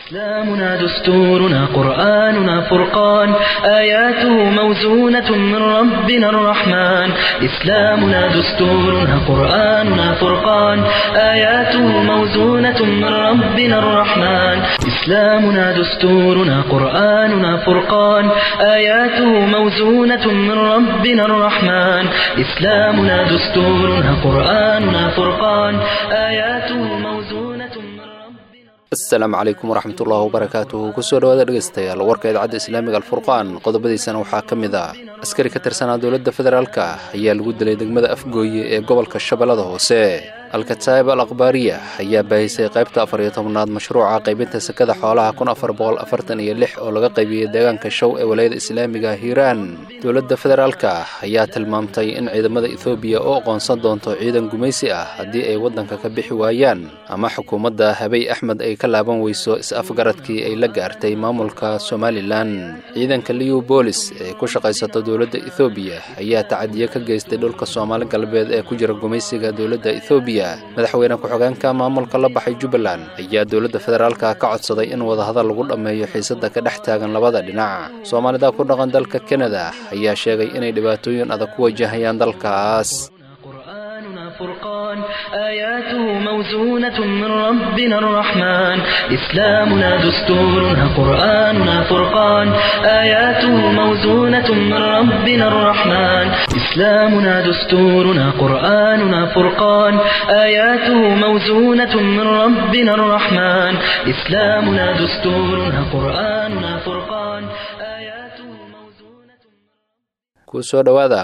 إسلامنا دستورنا قرآننا فرقان آياته موزونة من ربنا الرحمن إسلامنا دستورنا قرآننا فرقان آياته موزونة من ربنا الرحمن إسلامنا دستورنا قرآننا فرقان آياته موزونة من ربنا الرحمن إسلامنا دستورنا قرآننا فرقان آياته موزونة من ربنا asalaamu calaykum waraxmatullahi wabarakaatuhu kusoo dhawaada dhegaystayaal warka idaacadda islaamiga alfurqaan qodobadiisana waxaa ka mid ah askari ka tirsanaa dowladda federaalka ayaa lagu dilay degmada afgooye ee gobolka shabeellada hoose alkataa'ib al akhbaariya ayaa baahisay qaybta afar iyo tobnaad mashruuca qaybinta sekada xoolaha kun afar boqol afartan iyo lix oo laga qaybiyey deegaanka show ee walayada islaamiga hiiraan dowladda federaalka ayaa tilmaamtay in ciidamada ethoobiya u aqoonsan doonto ciidan gumaysi ah haddii ay waddanka ka bixi waayaan ama xukuumadda habey axmed ay ka laaban weyso is-afgaradkii ay la gaartay maamulka somalilan ciidanka liu boolis ee ku shaqaysata dowladda ethoobiya ayaa tacadiyo ka geystay dhulka soomaali galbeed ee ku jira gumaysiga dowladda ethoobiya madaxweyne ku-xigeenka maamulka la baxay jubbaland ayaa dowladda federaalka ka codsaday in wadahadal lagu dhammeeyo xiisadda ka dhex taagan labada dhinac soomaalida ku dhaqan dalka kanada ayaa sheegay inay dhibaatooyin adag ku wajahayaan dalkaas قرآننا فرقان آياته موزونة من ربنا الرحمن إسلامنا دستورنا قرآننا فرقان آياته موزونة من ربنا الرحمن إسلامنا دستورنا قرآننا فرقان آياته موزونة من ربنا الرحمن إسلامنا دستورنا قرآننا فرقان آياته موزونة kusoo dhowaada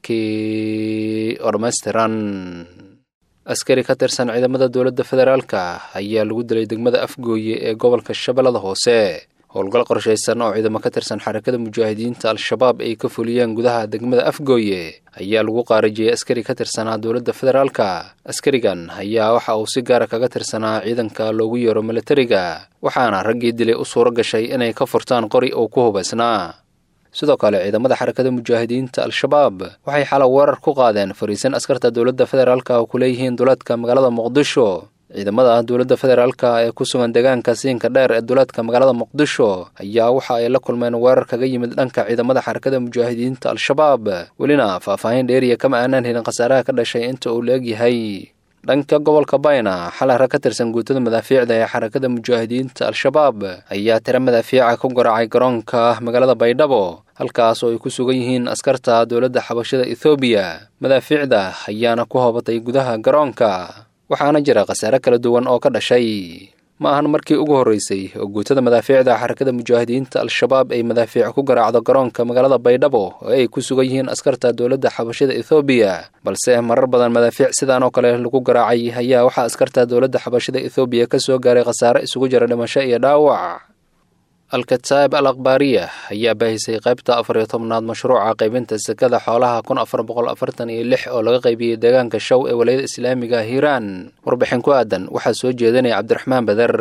warkii oo dhammaystiran askari ka tirsan ciidamada dowladda federaalka ayaa lagu dilay degmada afgooye ee gobolka shabeellada hoose howlgal qorshaysan oo ciidamo ka tirsan xarakada mujaahidiinta al-shabaab ay ka fuliyeen gudaha degmada afgooye ayaa lagu qaarajiyey askari ka tirsanaa dowladda federaalka askarigan ayaa waxa uu si gaara kaga tirsanaa ciidanka loogu yeero militariga waxaana raggii dilay u suuro gashay inay ka furtaan qori uu ku hubaysnaa sidoo kale ciidamada xarakada mujaahidiinta al-shabaab waxay xalay weerar ku qaadeen fariisan askarta dowladda federaalka oo ku leeyihiin duleedka magaalada muqdisho ciidamada dowladda federaalka ee ku sugan deegaanka siinka dheer ee duleedka magaalada muqdisho ayaa waxa ay la kulmeen weerar kaga yimid dhanka ciidamada xarakada mujaahidiinta al-shabaab welina faahfaahin dheeriya kama aanaan helin khasaaraha ka dhashay inta uu la egyahay dhanka gobolka bayna xalay rag ka tirsan guutada madaafiicda ee xarakada mujaahidiinta al-shabaab ayaa tiro madaafiica ku garaacay garoonka magaalada baydhabo halkaas oo ay ku sugan yihiin askarta dowladda xabashada ethoobiya madaafiicda ayaana ku hobatay gudaha garoonka waxaana jira khasaare kala duwan oo ka dhashay ma ahan markii ugu horreysay oo guutada madaafiicda xarakada mujaahidiinta al-shabaab ay madaafiic ku garaacdo garoonka magaalada baydhabo oo ay ku sugan yihiin askarta dowladda xabashada ethoobiya balse marar badan madaafiic sidaan oo kale lagu garaacay ayaa waxaa askarta dowladda xabashada ethoobiya ka soo gaaray khasaare isugu jira dhimasho iyo dhaawac alkataa'ib al akhbaariya ayaa baahisay qaybta afar iyo tobnaad mashruuca qaybinta sekada xoolaha kun afar boqol afartan iyo lix oo laga qaybiyey deegaanka show ee walayada islaamiga hiiraan warbixin ku aadan waxaa soo jeedinaya cabdiraxmaan bader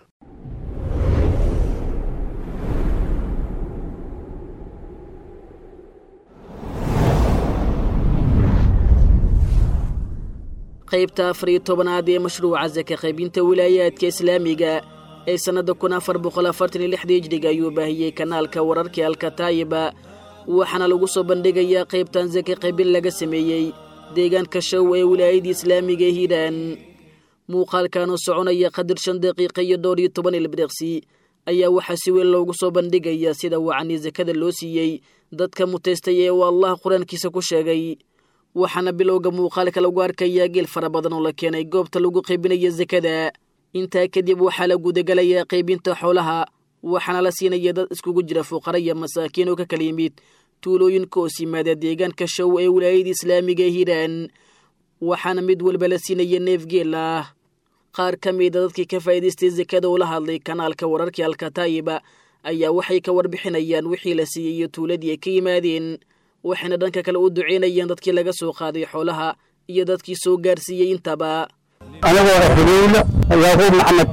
qaybta afar iyo tobanaad ee mashruuca saka qaybinta wilaayaadka islaamiga ee sannadda kun afar boqol afartan iyo lixda hijriga ayuu baahiyey kanaalka wararkii alkataayiba waxaana lagu soo bandhigayaa qaybtan saka qaybin laga sameeyey deegaanka show ee wilaayadii islaamiga ee hiiraan muuqaalkanoo soconaya qadir shan daqiiqa iyo dhowr iyo toban ilbiriqsi ayaa waxaa si weyn loogu soo bandhigayaa sida wacanii sakada loo siiyey dadka mutaystay ee uu allah qur-aankiisa ku sheegay waxaana bilowga muuqaalka lagu arkayaa geel fara badan oo la keenay goobta lagu qaybinaya sakada intaa kadib waxaa la gudagalayaa qaybinta xoolaha waxaana la siinaya dad iskugu jira fuqara iyo masaakiin oo ka kala yimid tuulooyinka hoos yimaada deegaanka show ee wilaayada islaamiga ee hiiraan waxaana mid walba la siinaya neef geel ah qaar ka mida dadkii ka faa'iidaystay sakada oo la hadlay kanaalka wararkii alkataayiba ayaa waxay ka warbixinayaan wixii la siiyey iyo tuuladii ay ka yimaadeen waxayna dhanka kale u duceynayaan dadkii laga soo qaaday xoolaha iyo dadkii soo gaarsiiyey intaba anigoo xuleyla yaaquub maxamed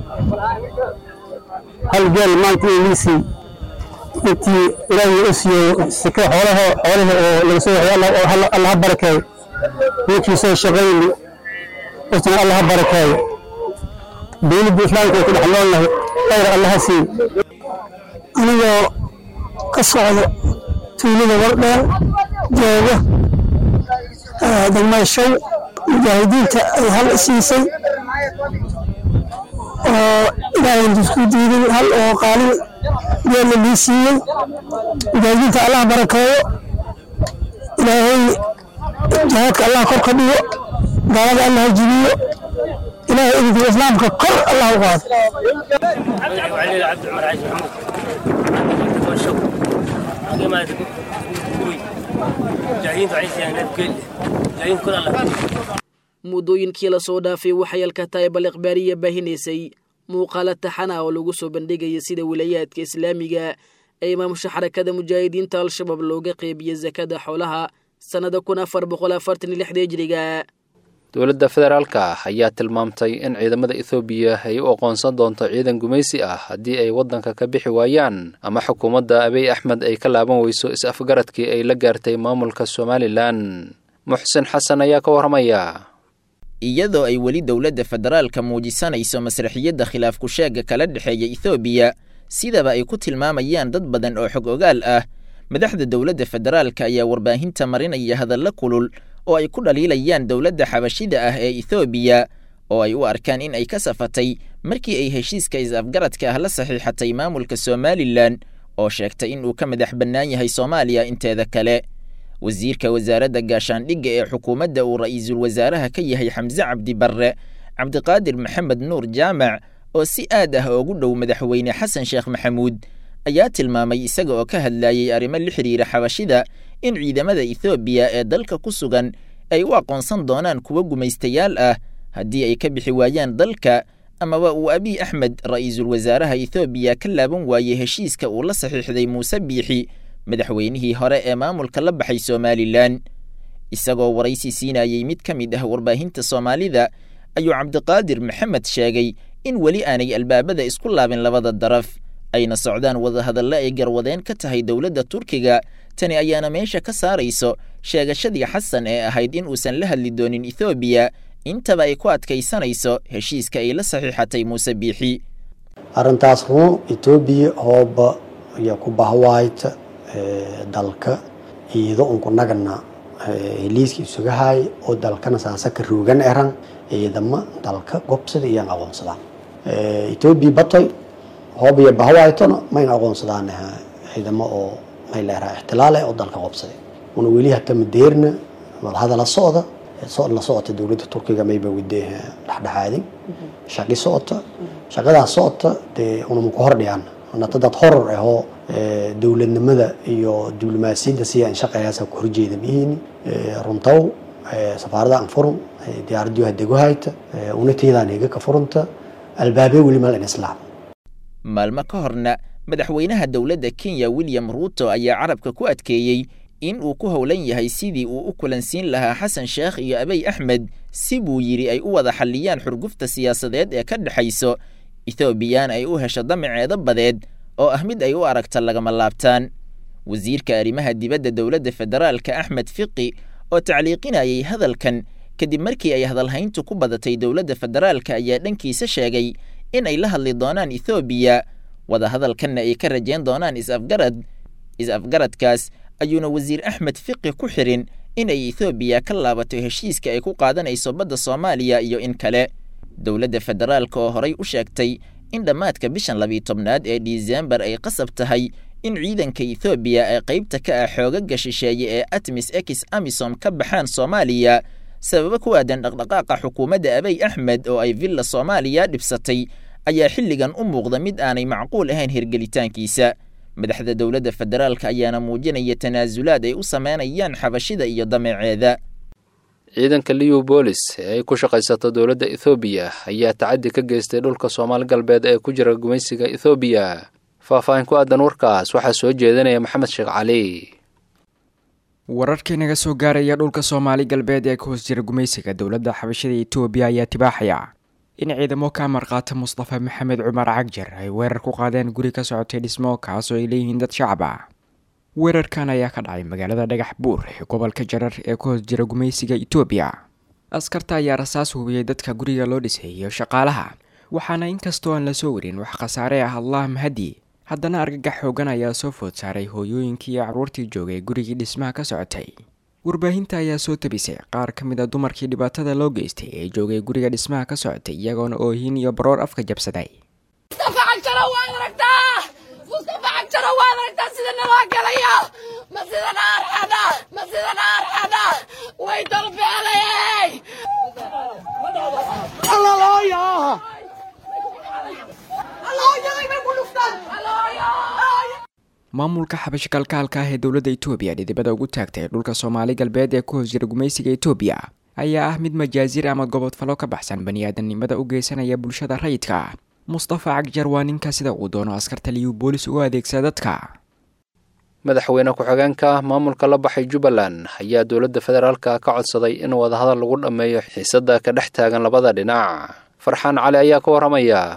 hal geel maanta iisii intii ilaahay u siiyo sika xoolaha xoolaha oo laga soo waxay alla ha barakeeyo ninkii soo shaqayni isna alla ha barakeeyo dowladda islaamka ay ku dhex noolnahay khayr allaha siiyo anigoo ka socda tuulada wardheer jooga degmada show mujaahidiinta ay hal siisay oo ilaahay isku diiday hal oo qaalin geella lii siiyey mujaahidiinta allah barakeeyo ilaahay jihaadka allah kor ka dhigo gaalada allah jibiyo ilaahay idinka islaamka kor allah u qaado وعلي عبد العمر عايش محمود والشوق باقي ما كوي جايين عايش يعني كل جايين كل الله muddooyinkii lasoo dhaafay waxay alkataayib ikhbaariya baahinaysay muuqaalo taxana oo lagu soo bandhigaya sida wilayaadka islaamiga ee maamusha xarakada mujaahidiinta al-shabaab looga qeybiya sakada xoolaha sannada kun afar boqol afartan iyo lixda hijriga dowladda federaalka ayaa tilmaamtay in ciidamada ethoobiya ay u aqoonsan doonto ciidan gumaysi ah haddii ay waddanka ka bixi waayaan ama xukuumadda abiy axmed ay ka laaban weyso is-afgaradkii ay la gaartay maamulka somalilan muxsin xasan ayaa ka warramaya iyadoo ay weli dowladda federaalka muujisanayso masraxiyadda khilaafku sheegga kala dhexeeya ethoobiya sidaba ay ku tilmaamayaan dad badan oo xog ogaal ah madaxda dowladda federaalka ayaa warbaahinta marinaya hadalla kulul oo ay ku dhaliilayaan dowladda xabashida ah ee ethoobiya oo ay u arkaan in ay ka safatay markii ay heshiiska is-afgaradka ah la saxiixatay maamulka somalilan oo sheegtay in uu ka madax bannaan yahay soomaaliya inteeda kale wasiirka wasaaradda gaashaandhigga ee xukuumadda uu ra'iisul wasaaraha ka yahay xamse cabdi barre cabdiqaadir maxamed nuur jaamac oo si aad ah ugu dhow madaxweyne xasan sheekh maxamuud ayaa tilmaamay isaga oo ka hadlayey arrimo la xidhiira xabashida in ciidamada ethoobiya ee dalka ku sugan ay u aqoonsan doonaan kuwa gumaystayaal ah haddii ay ka bixi waayaan dalka amaba uu abiy axmed ra'iisul wasaaraha ethoobiya ka laaban waayey heshiiska uu la saxiixday muuse biixi madaxweynihii hore ee maamulka la baxay somalilan isagoo waraysi siinayey mid ka mid ah warbaahinta soomaalida ayuu cabdiqaadir maxamed sheegay in weli aanay albaabada isku laabin labada daraf ayna socdaan wadahadalle ay garwadeen ka tahay dowladda turkiga tani ayaana meesha ka saarayso sheegashadii xasan ee ahayd in uusan la hadli doonin ethoobiya intaba ay ku adkaysanayso heshiiska ay la saxiixatay muuse biixi arrintaas run etoobiya hooba iyo ku bahwaayta dalka iyado unku nagana heliiska isugahay oo dalkana saasaka roogan eran ciidama dalka gobsada iyan aqoonsadaan etoobiya batoy hoob iyo bahwaaytona mayna aqoonsadaan ciidamo oo may leeraha ixtilaal eh oo dalka qobsaday una weli hata madeerna wadahada la socda la socota dowladda turkiga mayba wade dhexdhexaadin shaqi socota shaqadaas socota dee unama ku hordhiyaan nata dad horor ahoo dowladnimada iyo diblomaasiyadda si aan shaqeeyaasa ku horjeeda mihiini runtaw safaarada aan furun diyaaradiyo hadego hayta unatayadaan higa ka furunta albaabee weli mal in islaam maalmo ka horna madaxweynaha dowladda kenya william ruuto ayaa carabka ku adkeeyey in uu ku howlan yahay sidii uu u kulansiin lahaa xasan sheekh iyo abiy axmed si buu yidhi ay u wada xalliyaan xurgufta siyaasadeed ee ka dhexayso ethoobiyan ay u hesho damaceeda badeed oo ah mid ay u aragta lagama laabtaan wasiirka arrimaha dibadda dowladda federaalka axmed fiqi oo tacliiqinayay hadalkan kadib markii ay hadalhayntu ku badatay dowladda federaalka ayaa dhankiisa sheegay in ay la hadli doonaan ethoobiya wadahadalkanna ay ka rajayn doonaan is-afgarad is-afgaradkaas ayuuna wasiir axmed fiqi ku xirin in ay ethoobiya ka laabato heshiiska ay ku qaadanayso badda soomaaliya iyo in kale dowladda federaalka oo horay u sheegtay in dhammaadka bishan labiyi tobnaad ee disembar ay qasab tahay in ciidanka ethoobiya ee qaybta ka ah xoogaga shisheeye ee atmis ex amisom ka baxaan soomaaliya sababo ku aadan dhaqdhaqaaqa xukuumadda abiy axmed oo ay villa soomaaliya dhibsatay ayaa xilligan u muuqda mid aanay macquul ahayn hirgelitaankiisa madaxda dowladda federaalka ayaana muujinaya tanaasulaad ay u sameynayaan xabashida iyo dameeceeda ciidanka liubolis ee ay ku shaqaysato dowladda ethoobiya ayaa tacaddi ka geystay dhulka soomaali galbeed ee ku jira gumaysiga ethoobiya faahfaahin ku aadan warkaas waxaa soo jeedinaya maxamed sheekh cali wararkii naga soo gaaraya dhulka soomaali galbeed ee ka hoos jira gumaysiga dowladda xabashada etoobiya ayaa tibaaxaya in ciidamo ka amarqaata mustafa maxamed cumar cagjar ay weerar ku qaadeen guri ka socotay dhismo kaasoo ay leeyihiin dad shacab ah weerarkan ayaa ka dhacay magaalada dhagax buur ee gobolka jarar ee ka hoos jira gumaysiga etoobiya askarta ayaa rasaas hubiyey dadka guriga loo dhisay iyo shaqaalaha waxaana inkastoo aan la soo warin wax khasaare ah allah mahadi haddana argagax xoogan ayaa soo food saaray hooyooyinkii iyo carruurtii joogay gurigii dhismaha ka socotay warbaahinta ayaa soo tabisay qaar ka mid a dumarkii dhibaatada loo geystay ee joogay guriga dhismaha ka socotay iyagoona oohin iyo baroor afka jabsaday maamulka xabasho kalkaalka ah ee dowladda itoobiya dhidibada ugu taagtay dhulka soomaali galbeed ee ku hoos jira gumaysiga itoobiya ayaa ah mid majaasiir ama gobodfalo ka baxsan bani-aadamnimada u geysanaya bulshada rayidka mustafa cagjar waa ninka sida uu doono askarta liyu boolis ugu adeegsada dadka madaxweyne ku-xigeenka maamulka la baxay jubbaland ayaa dowladda federaalka ka codsaday in wadahadal lagu dhammeeyo xiisada ka dhex taagan labada dhinac farxaan cali ayaa ka warramaya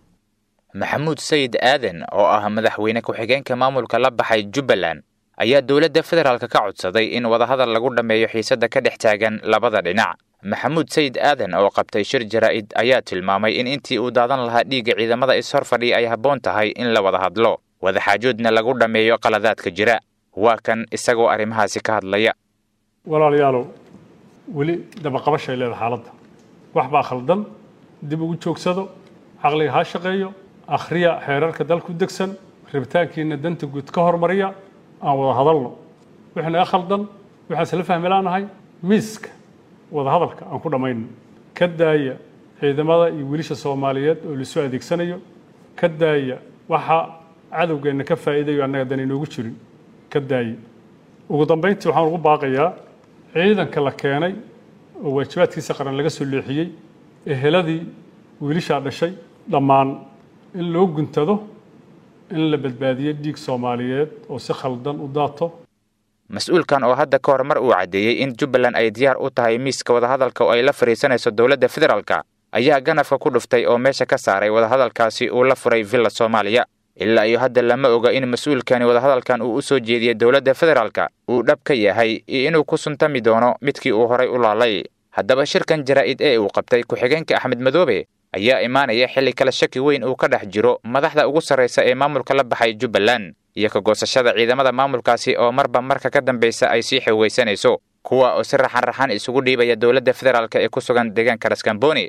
maxamuud sayid aadan oo ah madaxweyne ku-xigeenka maamulka la baxay jubbaland ayaa dowladda federaalka ka codsaday in wadahadal lagu dhammeeyo xiisada ka dhex taagan labada dhinac maxamuud sayid aadan oo qabtay shir jaraa'id ayaa tilmaamay in intii uu daadan lahaa dhiigga ciidamada is-hor fadhiya ay habboon tahay in la wada hadlo wadaxaajoodna lagu dhammeeyo qaladaadka jira waa kan isagoo arrimahaasi ka hadlaya walaalayaalow weli dabaqabashay leedahay xaaladda wax baa khaldan dib ugu joogsado caqliga ha shaqeeyo akhriya xeerarka dalku degsan rabitaankiina danta guud ka hormariya aan wada hadalno wixii naga khaldan waxaan isla fahmilaanahay miiska wada hadalka aan ku dhammayno ka daaya ciidamada iyo wiilasha soomaaliyeed oo laisu adeegsanayo ka daaya waxa cadowgeenna ka faa'iidayo annaga dan inoogu jirin ka daaya ugu dambayntii waxaan ugu baaqayaa ciidanka la keenay oo waajibaadkiisa qaran laga soo leexiyey eheladii wiilashaa dhashay dhammaan in loo guntado in la badbaadiyo dhiig soomaaliyeed oo si khaldan u daato mas-uulkan oo hadda ka hor mar uu caddeeyey in jubbaland ay diyaar u tahay miiska wadahadalka oo ay la fadhiisanayso dowladda federaalka ayaa ganafka ku dhuftay oo meesha ka saaray wadahadalkaasi uu la furay villa soomaaliya ilaa iyo hadda lama oga in mas-uulkani wadahadalkan uu u soo jeediyey dowladda federaalka uu dhab ka yahay iyo inuu ku suntami doono midkii uu horay u laalay haddaba shirkan jaraa'id ee uu qabtay ku-xigeenka axmed madoobe ayaa imaanaya xilli kale shaki weyn uu ka dhex jiro madaxda ugu sarraysa ee maamulka la baxay jubbaland iyo ka goosashada ciidamada maamulkaasi oo marba marka ka dambaysa ay sii xoogaysanayso kuwa oo si raxan raxan isugu dhiibaya dowladda federaalk ee ku sugan deegaanka raskamboni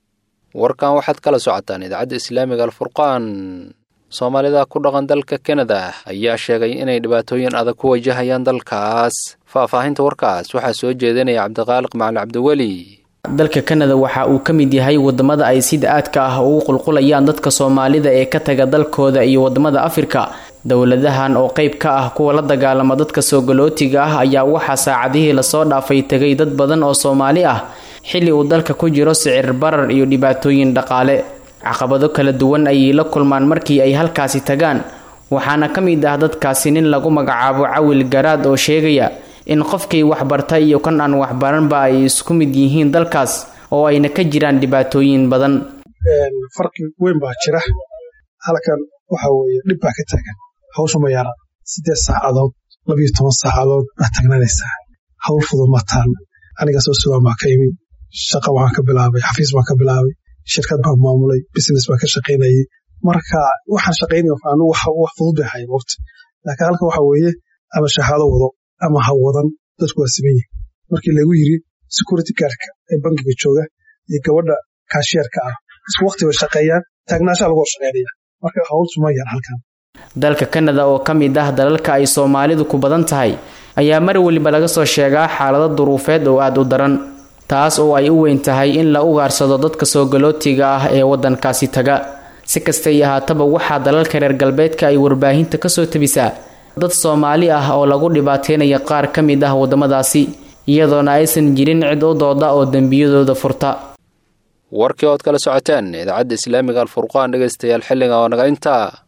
warkan waxaad kala socotaan idaacadda islaamiga alfurqaan soomaalida ku dhaqan dalka kanada ayaa sheegay inay dhibaatooyin adag ku wajahayaan dalkaas faahfaahinta warkaas waxaa soo jeedinaya cabdiqaaliq macali cabdiweli dalka kanada waxa uu ka mid yahay wadamada ay sida aadka ah ugu qulqulayaan dadka soomaalida ee ka taga dalkooda iyo wadamada afrika dowladahan oo qeyb ka ah kuwa la dagaalama dadka soogolootiga ah ayaa waxaa saacadihii lasoo dhaafay tegay dad badan oo soomaali ah xilli uu dalka ku jiro sicir barar iyo dhibaatooyin dhaqaale caqabado kala duwan ayay la kulmaan markii ay halkaasi tagaan waxaana ka mid ah dadkaasi nin lagu magacaabo cawil garaad oo sheegaya in qofkii waxbarta iyo kan aan waxbaranba ay isku mid yihiin dalkaas oo ayna ka jiraan dhibaatooyin badan farqi weyn baa jira halkan waxa weeye dhib baa ka taagan hawsha ma yara siddeed saacadood labiyo toban saacadood baad tagnanaysaa hawl fudud ma taan aniga soo sugaan baa ka imi shaqa waxaan ka bilaabay xafiis baan ka bilaabay shirkad baan maamulay business baan ka shaqaynayay marka waxaan shaqaynaya anu wax fudud bay ahayn waqti laakiin halkan waxa weeye ama shahaado wado ama ha wadan dadku waa siman yihin markii lagu yiri security guardka ee bangiga jooga iyo gabadha kaashiyeerka ah isku waqti bay shaqeeyaan taagnaashaa lagu horshaqeynaya marka hawlsu ma yar halkan dalka kanada oo ka mid ah dalalka ay soomaalidu ku badan tahay ayaa mar weliba laga soo sheegaa xaalado duruufeed oo aada u daran taas oo ay u weyn tahay in la ugaarsado dadka soogolootiga ah ee waddankaasi taga si kastay ahaataba waxaa dalalka reer galbeedka ay warbaahinta kasoo tabisaa dad soomaali ah oo lagu dhibaateynaya qaar ka mid ah waddamadaasi iyadoona aysan jirin cid u dooda oo dembiyadooda furta warkii ood kala socoteen idaacadda islaamiga alfurqaan dhegaystayaal xilliga oo naga intaa